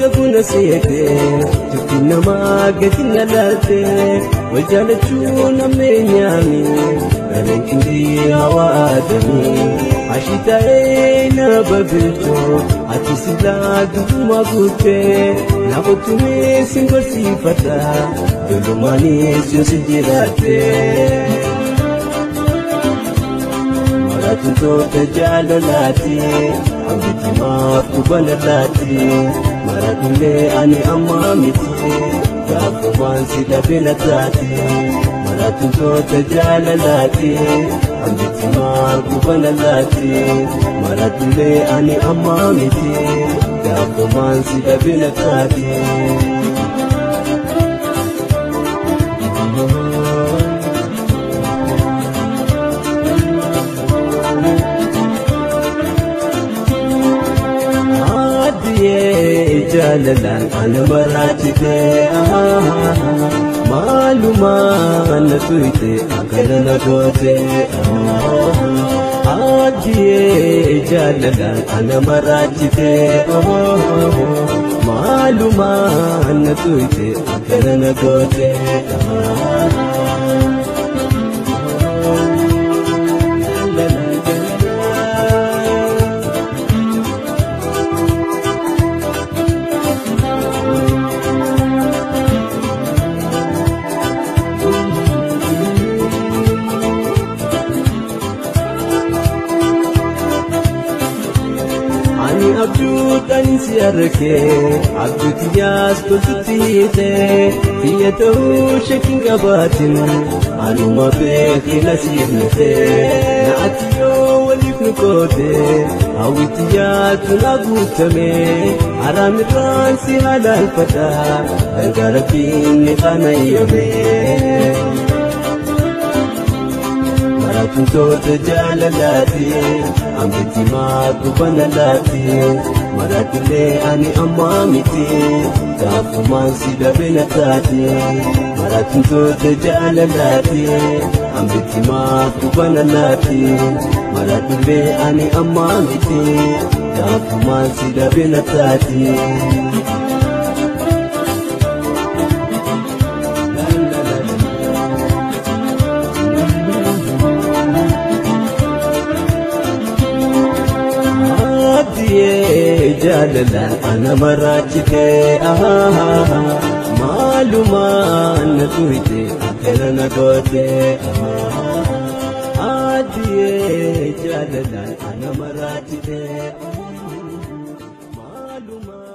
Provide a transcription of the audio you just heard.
eega buna seetee turtii namaa gadi na laaltee wal jaalachuun ammeenyaami galeen qindii hawaa aadamii ashii taa'ee na babilchoo ati silaa dubbuma guuttee na qottumee sin barsiifadha dolomaanis yoo si jiraattee. Maratuntoota jaalalaati hambitimaaf kubalalaati maratullee ani amma miti gaafumaan si dhabela taati maratuntoota jaalalaati hambitimaaf kubalalaati maratullee ani amma miti gaafumaan si dhabela taati. jaalalaan ana maraachite maalumaa na tuyte akkana na goote addiyee jaalalaan ana maraachite maalumaa na tuyte akkana na goote. abjuudhaan si argee abjuuti yaas toltutti hiitee biyya ta'uu shakkiin qabaatin anuma beekila siifnitee na ati yoo waliif nu qootee hawwitti yaatu na guutamee haraamirraan si halaalfadha gargaara biinni kana yoomee. Maratuntoota jaalalaati hambitimaa kubanalaati maratulee ani amma miti gaafumaan si dhabela taati maratuntoota jaalalaati hambitimaa kubanalaati maratulee ani amma miti gaafumaan si dhabela taati. jaalalaan ana maraachite maalumaan na tuyte akkana na goote addiyee jaalalaan ana maraachite maalumaan.